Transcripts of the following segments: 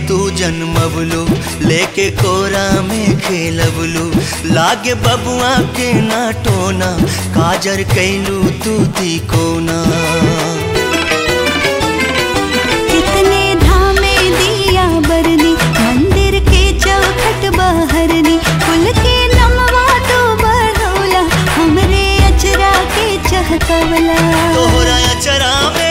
तू जन्मबलू लेके कोरा में खेलबलू लागे बबुआ के ना टोना काजर कैलू तू दी कोना कितने धामे दिया बरनी मंदिर के चौखट बहरनी कुल के नमवा तो बढ़ौला हमरे अचरा के चहकवला तोहरा अचरा में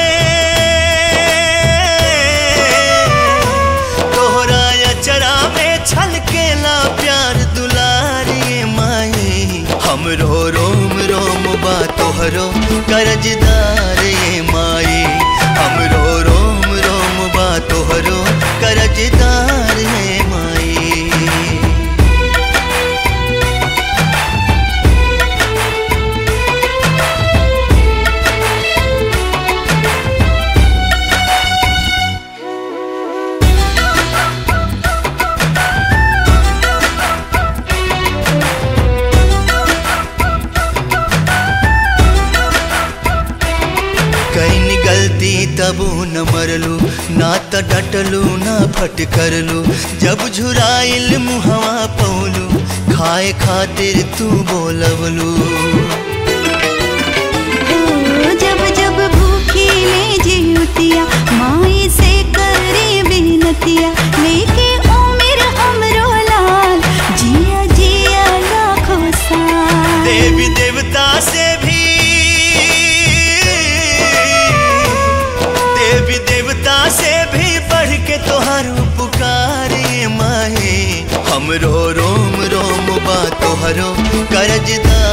तोहरा अचरा में छलकेला प्यार दुलारी माई हमरो रोम रोम बा तोहरो करजदार ये माई हमरो रोम रोम बा तोहरो करजदार ये माई कहीं गलती तबू न मरलू ना त डटलू ना फटकरलू जब झुराइल मुहवा पौलू खाए खातिर तू बोलवलू हो जब जब भूखी ले जीवतिया माई से करे बिनतिया लेके उम्र हमरो लाल जिया जिया लाखों साल देवी देवता से भी देवी देवता से भी बढ़ के तोहर पुकारे माए हमरो रोम रोम बा तोहरो करजदार